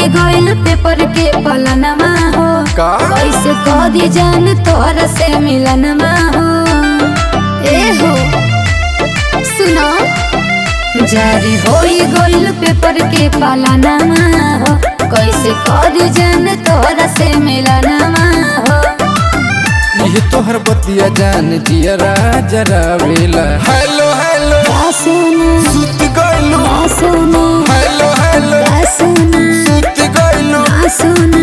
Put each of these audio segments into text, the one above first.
गइल पेपर के पलनमा हो का कैसे कदी जान तोहरा से मिलनमा हो ए हो सुनो जारी होई गइल पेपर के पलनमा हो कैसे कदी जान तोहरा से मिलनमा हो ये तोहर बतिया जान जियरा जरा वेला हेलो हेलो सुना सुत गइलू सुना हेलो हेलो सुना सुत गइलू सुना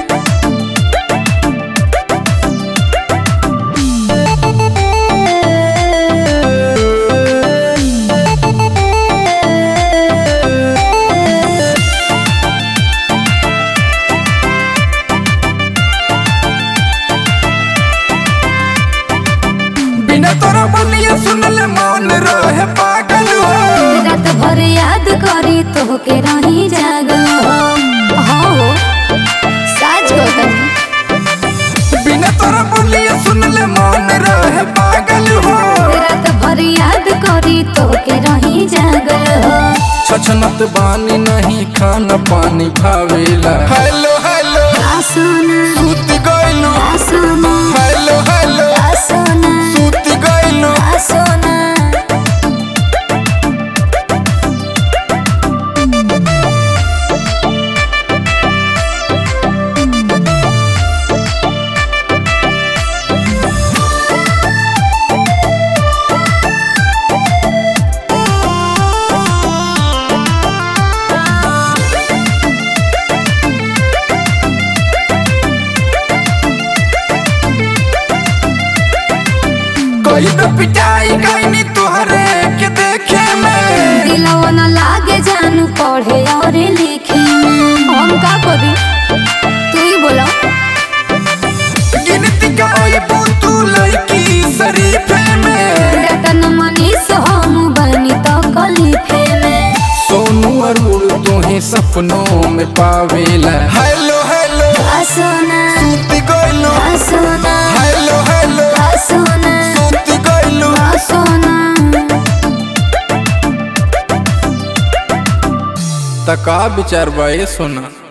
बिना तोरा बनिया सुनले मौन रहे पागल हो रात भर याद करी तोहके रही जागल हो हाँ हो साच गौतम बिना तोरा बनिया सुनले मौन रहे पागल हो रात भर याद करी तोहके रही जागल हो छछनत बानी नहीं खाना पानी भावेला हेलो हेलो सोना सुत गइलू सोना हेलो हेलो सोना सुत गइलू सोना कोई तो पिटाई गईनी तोहरे के देखे में दिलवा न लागे जानू पढ़े और लिखे हम का करी तू ही बोलो गिनती का ओए तू लड़की शरीफे में रतन मनीष हम बनी तो कलिफे में सोनू अरुण तोहे सपनों में पावेला हेलो हेलो सोना सुत गइलू सोना हेलो हेलो सोना सुत गइलू सोना तका विचार बा ये सोना